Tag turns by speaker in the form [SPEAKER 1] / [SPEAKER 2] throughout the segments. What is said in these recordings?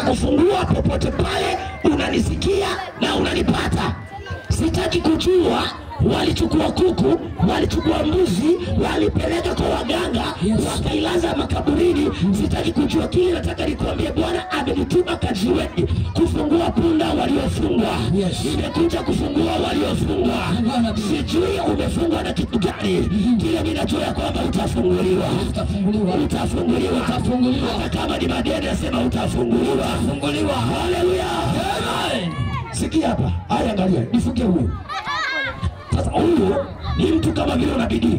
[SPEAKER 1] nitakufungua popote pale unanisikia na unanipata. Sitaki kujua walichukua kuku, walichukua mbuzi, walipeleka kwa waganga, wakailaza makaburini. Sitaki kujua kile, nataka nikuambie, Bwana amenituma kaziweni kufungua punda waliofungwa.
[SPEAKER 2] Yes.
[SPEAKER 1] Nimekuja kufungua waliofungwa.
[SPEAKER 2] Bwana,
[SPEAKER 1] Sijui umefungwa na kitu gani, kile ninajua ya kwamba utafunguliwa,
[SPEAKER 2] utafunguliwa
[SPEAKER 1] utafunguliwa,
[SPEAKER 2] Utafunguliwa.
[SPEAKER 1] hata kama ni madeni, nasema utafunguliwa.
[SPEAKER 2] Utafunguliwa.
[SPEAKER 1] Haleluya!
[SPEAKER 2] Amen.
[SPEAKER 1] Sikia hapa, haya, angalia, nifunge huyu sasa. Huyu ni mtu kama vile una bidii.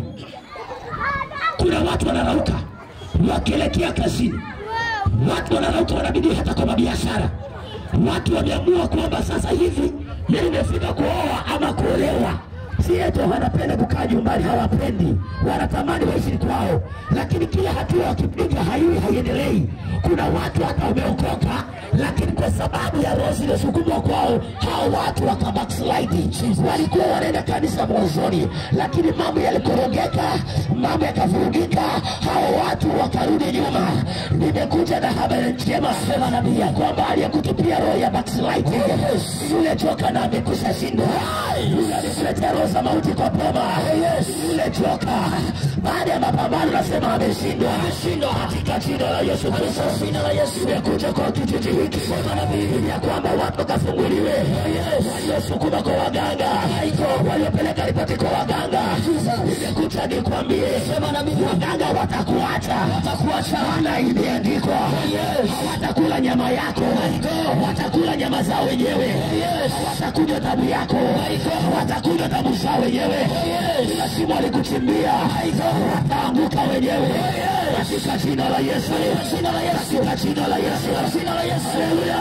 [SPEAKER 1] Kuna watu wanarauka wakielekea kazini, watu wanarauka wana bidii hata kwa mabiashara. Watu wameamua kwamba sasa hivi mimi nimefika kuoa ama kuolewa. Si eti wanapenda kukaa nyumbani, hawapendi, wanatamani waishi kwao, lakini kila hatua wakipiga haiwi haiendelei. Kuna watu hata wameokoka, lakini kwa sababu ya roho zilizosukumwa kwao, hao watu waka backslide. Walikuwa wanaenda kanisa mwanzoni, lakini mambo yalikorogeka, mambo yakavurugika, hao watu wakarudi nyuma. Nimekuja na habari njema, sema nabii ya kwamba aliyekutupia roho ya backslide, yule joka na amekusha shindwa, yule amekuletea roho za mauti kwa boma, yule joka baada ya mapambano nasema ameshindwa, ameshindwa katika jina la Yesu Kristo, jina la Yesu. Nimekuja kwa kijiji hiki kwa nabii ya kwamba watu wakafunguliwe, waliosukuma kwa waganga, waliopeleka ripoti kwa waganga. Nimekuja nikwambie, sema nabii, waganga watakuacha, watakuacha, maana imeandikwa, hawatakula nyama yako, watakula nyama zao wenyewe, watakunywa damu yako, watakunywa damu zao wenyewe. Kila shimo alikuchimbia, wataanguka wenyewe katika jina la Yesu, jina la Yesu, katika jina la Yesu, jina la Yesu. Haleluya!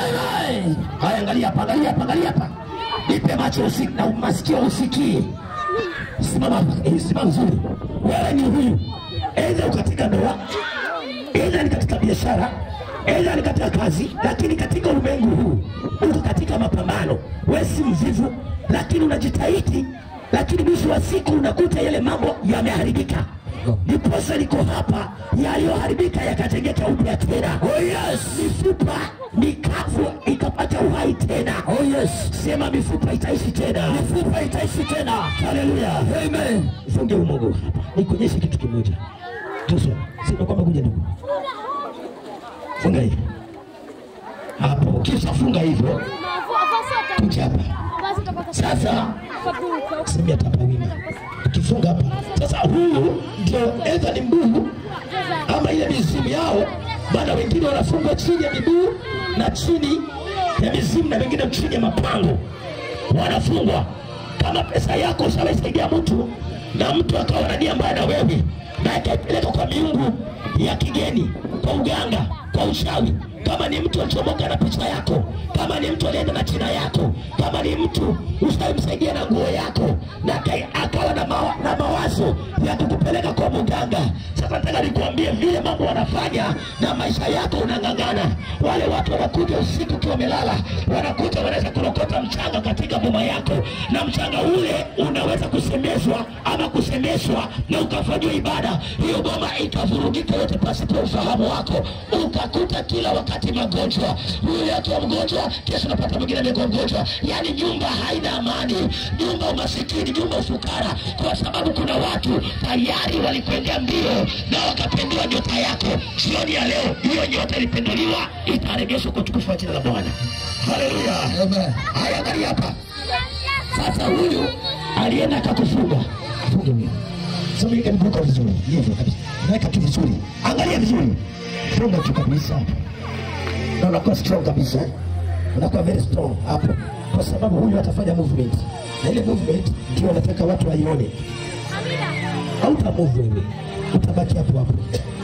[SPEAKER 1] Haya, angalia hapa, angalia hapa, angalia hapa, nipe macho usi, na masikio usikie. Simama hapa, eh, simama vizuri. Wewe ni huyu, aidha uko katika ndoa, aidha ni katika biashara, aidha ni katika kazi, lakini katika ulimwengu huu uko katika mapambano. Wewe si mvivu, lakini unajitahidi, lakini mwisho wa siku unakuta yale mambo yameharibika. Ndiposa niko hapa, yaliyoharibika yakatengeka upya tena. Oh yes, mifupa mikavu ikapata uhai tena. Oh yes, sema mifupa itaishi tena, mifupa itaishi tena. Haleluya, amen. Funge umogo hapa, nikuonyeshe kitu kimoja. Tuso, sema kwamba kuja ndugu, funga hivi hapo. Kisha funga hivyo, kuja hapa sasa simia tapa wima ukifunga hapa sasa, huu ndio edha ni mguu ama ile mizimu yao, maana wengine wanafungwa chini ya miguu na chini ya mizimu na wengine chini ya mapango wanafungwa. Kama pesa yako ushawaisaidia mtu na mtu akawa na nia mbaya na wewe na akaipeleka kwa miungu ya kigeni, kwa uganga, kwa uchawi kama ni mtu alichomoka na picha yako, kama ni mtu alienda na jina yako, kama ni mtu ushaimsaidia na nguo yako na kai- akawa na, mawa, na mawazo ya kukupeleka kwa mganga. Sasa nataka nikuambie vile mambo wanafanya na maisha yako unang'ang'ana. Wale watu wanakuja usiku ukiwa umelala, wanakuja wanaweza kurokota mchanga katika boma yako, na mchanga ule unaweza kusemeshwa ama kusemeshwa na ukafanyiwa ibada, hiyo boma ikavurugika yote pasipo ufahamu wako, ukakuta kila wakati magonjwa, yule akiwa mgonjwa, kesho unapata mwingine amekuwa mgonjwa. Yani nyumba haina amani, nyumba umasikini, nyumba ufukara, kwa sababu kuna watu tayari walikwendea mbio na wakapendua nyota yako. Jioni ya leo hiyo nyota ilipenduliwa, itaregeshwa kwa utukufu wa jina la Bwana. Haleluya!
[SPEAKER 2] Amen.
[SPEAKER 1] Haya, angalia hapa sasa, huyu alienda akakufunga, afunge huyo. Sasa weka mikono vizuri, hivyo kabisa, weka tu vizuri, angalia vizuri, funga tu kabisa, na unakuwa strong kabisa, unakuwa very strong hapo, kwa sababu huyu atafanya movement, na ile movement ndio nataka watu waione. Hauta move wewe, utabaki hapo hapo.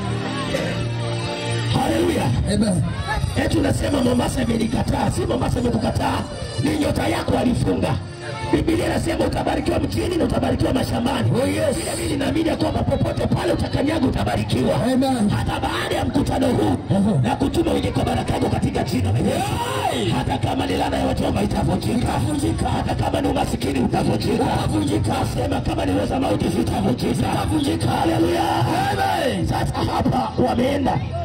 [SPEAKER 1] Haleluya!
[SPEAKER 2] Amen.
[SPEAKER 1] Eti unasema Mombasa imenikataa. Si Mombasa imekukataa, ni nyota yako alifunga. Biblia inasema utabarikiwa mjini na utabarikiwa mashambani.
[SPEAKER 2] Oh, yes.
[SPEAKER 1] Vile mimi naamini ya kwamba popote pale utakanyaga utabarikiwa.
[SPEAKER 2] Amen.
[SPEAKER 1] Hata baada ya mkutano huu
[SPEAKER 2] Aha.
[SPEAKER 1] na kutuma wenye kwa baraka yako katika jina la Yesu. Hata kama ni laana ya wachoma itavunjika. Hata kama ni umasikini utavunjika. Sema kama ni weza mauti zitavunjika. Haleluya. Sasa hapa wameenda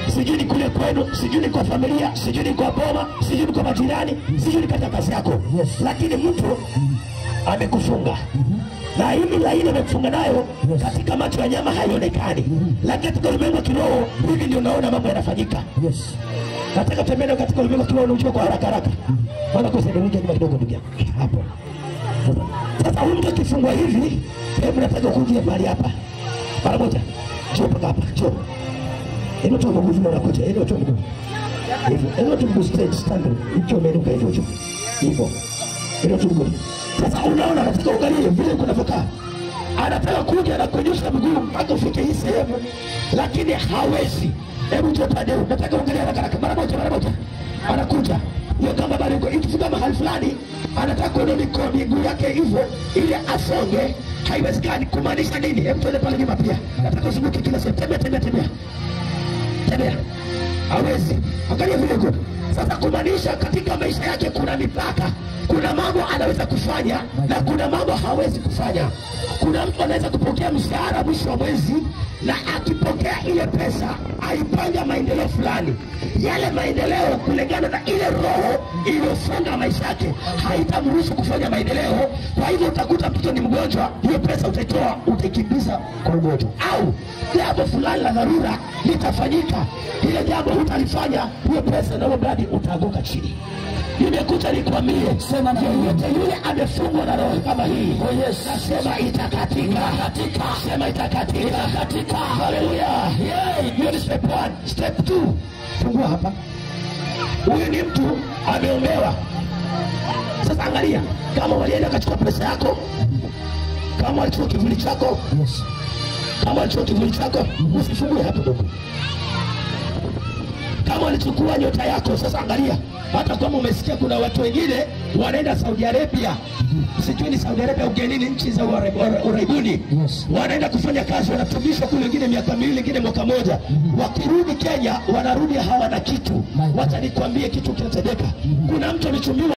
[SPEAKER 1] sijui ni kule kwenu, sijui ni kwa familia, sijui ni kwa boma, sijui ni kwa majirani, sijui ni katika kazi yako,
[SPEAKER 2] Yes.
[SPEAKER 1] lakini mtu amekufunga na hili laini amekufunga nayo
[SPEAKER 2] Yes.
[SPEAKER 1] katika macho ya nyama haionekani, lakini katika ulimwengu wa kiroho hivi ndio unaona mambo yanafanyika.
[SPEAKER 2] Yes.
[SPEAKER 1] Nataka tembea katika ulimwengu wa kiroho unajua kwa haraka haraka. Bwana kwa sababu nyuma kidogo ndugu yangu. Hapo. Sasa huyu mtu akifungwa hivi, hebu nataka kuja mahali hapa. Mara moja. Njoo mpaka hapa. Njoo. Hebu tu mguu vile unakuja. Hebu tu mguu. Hivyo. Hebu tu mguu straight stand. Hicho umeruka hivyo hicho. Hivyo. Hebu tu mguu. Sasa unaona katika uangalie vile kunavyokaa. Anataka kuja na kunyosha mguu mpaka ufike hii sehemu, lakini hawezi. Hebu njoo pande huu. Nataka uangalie haraka haraka. Mara moja, mara moja. Anakuja. Hiyo kama bado iko ikifika mahali fulani anataka kuondoa mikono miguu yake hivyo ili asonge, haiwezekani. Kumaanisha nini? Hebu tuende pale nyuma pia. Nataka uzunguke kila sehemu. Tembea, tembea, tembea tembea, hawezi. Angalia vile good. Sasa kumaanisha katika maisha yake kuna mipaka, kuna mambo anaweza kufanya na kuna mambo hawezi kufanya. Kuna mtu anaweza kupokea mshahara mwisho wa mwezi, na akipokea ile pesa aipanga maendeleo fulani, yale maendeleo kulingana na ile roho iliyofunga maisha yake haitamruhusu kufanya maendeleo. Kwa hivyo utakuta mtoto ni mgonjwa, hiyo pesa utaitoa utaikimbiza kwa ugonjwa, au jambo fulani la dharura litafanyika, ile jambo hutalifanya, hiyo pesa na huo mradi utaanguka chini. Nimekuja nikwambie,
[SPEAKER 2] Sema na
[SPEAKER 1] yeyote yule amefungwa na roho kama hii, nasema itakatika, sema itakatika, itakatika. Haleluya! Hiyo ni step one. Step two, fungua hapa. Huyu ni mtu ameombewa. Sasa angalia, kama walienda kachukua pesa yako, kama walichukua kivuli chako,
[SPEAKER 2] Yes.
[SPEAKER 1] kama walichukua kivuli chako, usifungue hapo ndugu. Kama walichukua nyota yako, sasa angalia, hata kama umesikia kuna watu wengine wanaenda Saudi Arabia, sijui ni Saudi Arabia ugenini, nchi za Uare- Uare- Uraibuni,
[SPEAKER 2] Yes.
[SPEAKER 1] wanaenda kufanya kazi, wanatumishwa kule, wengine miaka miwili, wengine mwaka moja. Wakirudi Kenya, wanarudi hawana kitu.
[SPEAKER 2] My God.
[SPEAKER 1] Wacha nikwambie kitu kinatendeka. Kuna mtu alichumiwa